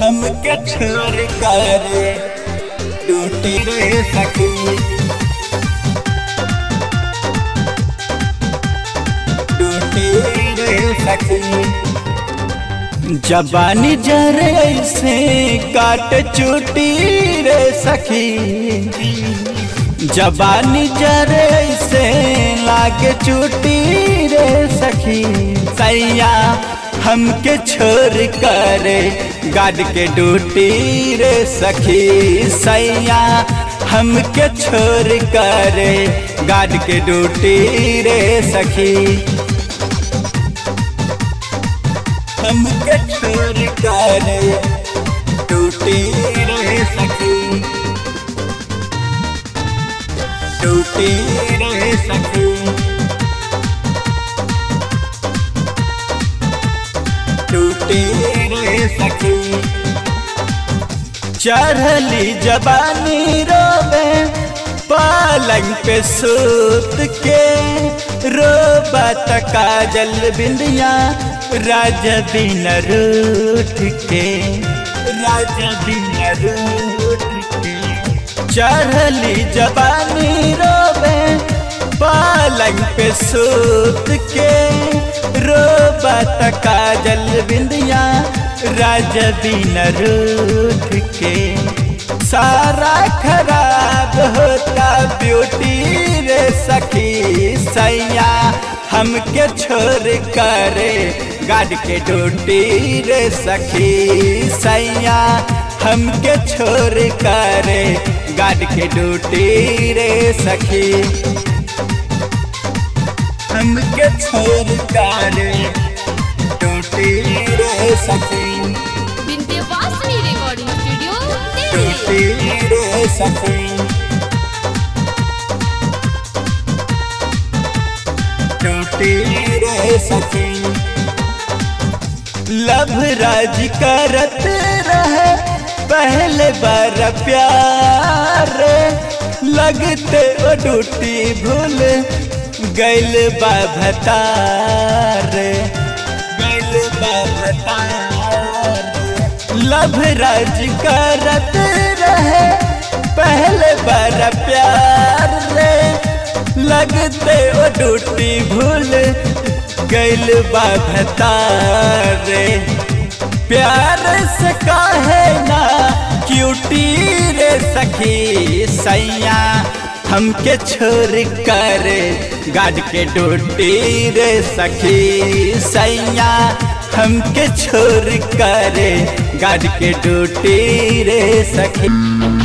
हमके छोड़ कर टूटी रे सखी टूटी रे सखी जबानी जरे से काट चुटी रे सखी जबानी जरे से लागे चुटी रे सखी सैया हमके छोड़ कर गाड के डूटी रे सखी सैया हमके छोड़ कर गाड के डूटी रे सखी हमके छोड़ कर टूटी रहे सखी टूटी रहे सखी टूटी रहे सखी चढ़ली जबानी रोबे पलंग पे सूत के रोबा काजल बिंदिया राज बिन रूठ के राज बिन रूठ के चढ़ली जबानी रोबे पलंग पे सूत के रोबत काजल बिंदिया राज बिन रूठ के सारा खराब होता ब्यूटी रे सखी सैया हमके छोड़ करे गाड के डूटी रे सखी सैया हमके छोड़ करे गाड के डूटी रे सखी हमके छोड़ करे डूटी रे सखी विंध्यवासिनी रिकॉर्डिंग स्टूडियो टूटी दिल्ली रे सखी टूटी रे सखी लभ राज करत रहे पहले बार प्यार लगते ओ डूटी भूल गैल बाभतार गैल बाभतार लभ राज करत रहे पहले बार प्यार रे लगते ओ डूटी भूल गैल बाभतार रे प्यार से काहे ना क्यूटी रे सखी सैया हमके छोड़ कर गाड के डूटी रे सखी सैया हमके छोड़ कर गाड के डूटी रे सखी